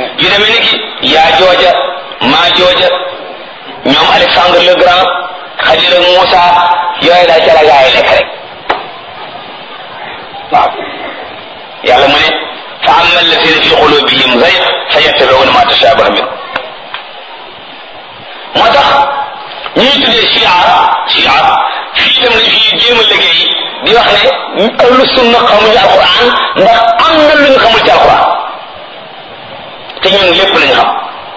yu demee ni ki yaa jooja maa jooja ñoom Alexandre le Grand Xadir ak Moussa yooyu daal ca la gaa yi lekk rek waaw yàlla mu ne fa amma alladina fi qulubihim zayg fa yattabiuna ma tashabaha min moo tax ñuy tuddee chia chia fii dem nañ fi jéem a liggéey di wax ne ahlu sunna xamuñu alquran ndax am na lu ñu xamul ci alquran te ñun lépp lañu xam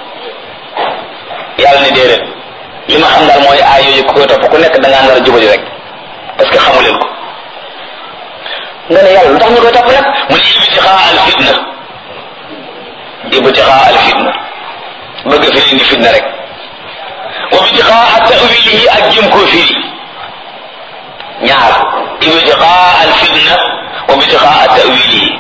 yàlla ne déedéet li ma xam daal mooy aay yooyu ku koy topp ku nekk da ngaa nar a jubali rek parce que xamu leen ko nga ne yàlla lu tax ñu koy topp nag mu ne ibtixaa al fitna ibtixaa al fitna bëgg fi leen di fitna rek wa ibtixaa tawilihi ak jëm koo firi ñaar ibtixaa al fitna wa ibtixaa tawilihi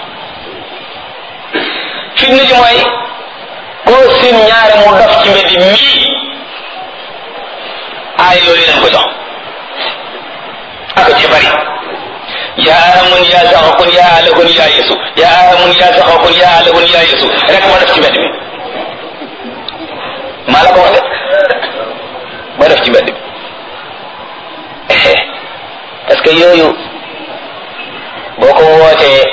fitna ji mooy koo seen ñaare mu dof ci mbedd mii aay loolu leen ko jox ak ci bari yaa amun yaa saxakun yaa alakun yaa yesu yaa amun yaa saxakun yaa alakun yaa yesu rek moo def ci mbedd mi maa la ko wax de moo def ci mbedd mi parce que yooyu boo ko wootee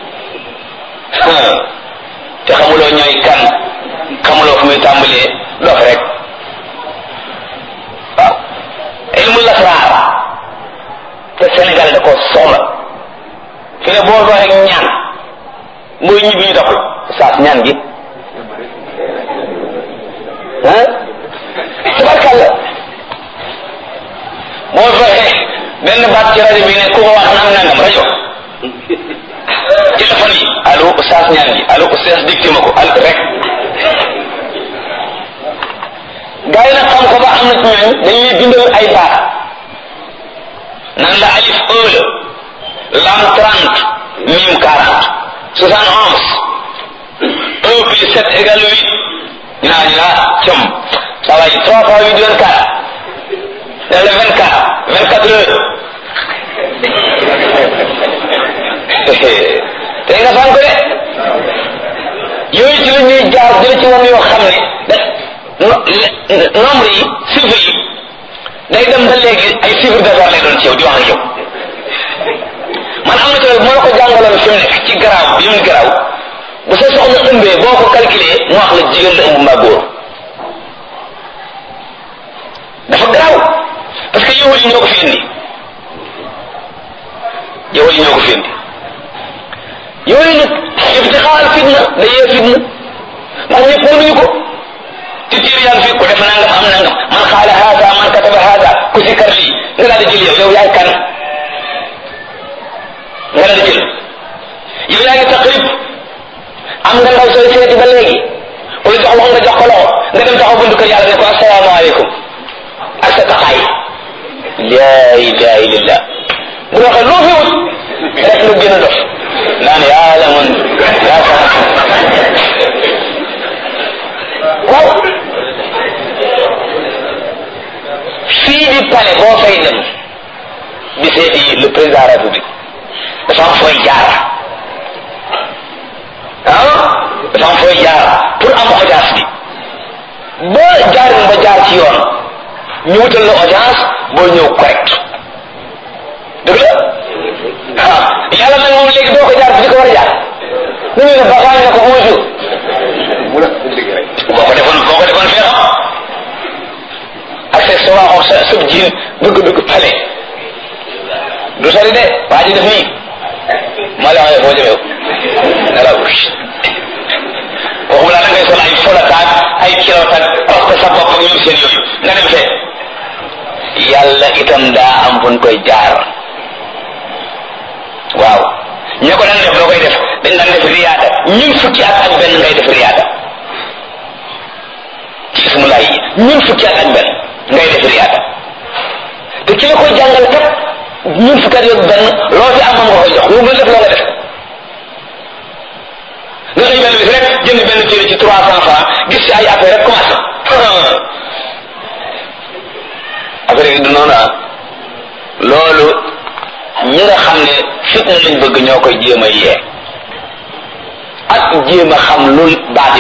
te xamuloo ñooy kan xamuloo fu muy tàmbalee dof rek waaw ilmu lasraar te Sénégal da ko soxla fi ne boo doon rek ñaan mooy ñibbi ñu doxul saas ñaan gi ah tabarkàlla boo fexe benn baat ci rajo bi ne ku ko wax naan nangam rajo téléphone yi allo saas ñaan gi allo saas dicté ma ko al rek gaa yi nag xam ko ba am na ci ñooñ dañuy bindal ay baat nan la alif un la lam trente mim quarante soixante onze un plus sept égale huit ñu naa ñu naa com ça va trois fois huit vingt quatre def le vingt quatre vingt quatre heures te nga fan ko de yooyu ci la ñuy jaar jële ci woon yoo xam ne da nombre yi chiffre yi day dem ba léegi ay chiffre d'affaires lay doon ci yow di wax ak yow man am na ci loolu moo la ko jàngaloon fi mu nekk ci garaaw bi mu garaaw bu sa soxna ëmbee boo ko calculé mu wax la jigéen la ëmb mbaa góor dafa garaaw parce que yow yi ñoo ko fi indi yow yi ñoo ko fi indi yooyu nag ibtixaal fitna da yee fitna ndax ñëpp mënuñu ko ci tiir yaa ngi fi ku def nangam am nangam man xaala haada man kataba haada ku si kar lii nga daal di jël yow yow yaay kan nga daal di jël yow yaa ngi taqrib am nga ndaw sooy seeti ba léegi wala jox loxo nga jox ko loxo nga dem taxaw buntu kër yàlla ne ko asalaamaaleykum ak sa taxaay laa ilaha illallah bu waxee loo fi wut rek nga gën a dof naan yàlla man yaa waaw fii di palais boo fay dem di seeti le président de la république dafa am fooy jaar ah dafa am fooy jaar pour am audience bi boo jaarin ba jaar ci yoon ñu wutal la audience boo ñëw correct dëgg la ah yàlla nag moom léegi doo ko jaar fi di ko war a jaar ñu ne la baxaañ na ko bonjour boo ko defoon boo ko defoon fee xam ak sa sa waaxoon sa sëb jiin bëgg dugg pale du sori de waa ji def nii maa la waxee foo jëmee ne la waxuma laa da ngay sol ay folataak ay kilotaak parce que sa bopp ak ñoom seen yooyu nga dem fee yàlla itam daa am fu ñu koy jaar waaw ña ko daan def loo koy def dañ daan def riyaada ñun fukki at ak benn ngay def riyaada ci ismulaay yi ñun fukki at ak benn ngay def riyaada te ki la koy jàngal kat ñun fukki at ak benn loo fi am moom nga koy jox lu mu def loo nga def nga xëy benn bis rek jënd benn téere ci trois cent francs gis ci ay affaire rek commencé affaire yi du noonu ah loolu ñi nga xam ne fitna lañ bëgg ñoo koy jéem a yee ak jéem a xam lu baat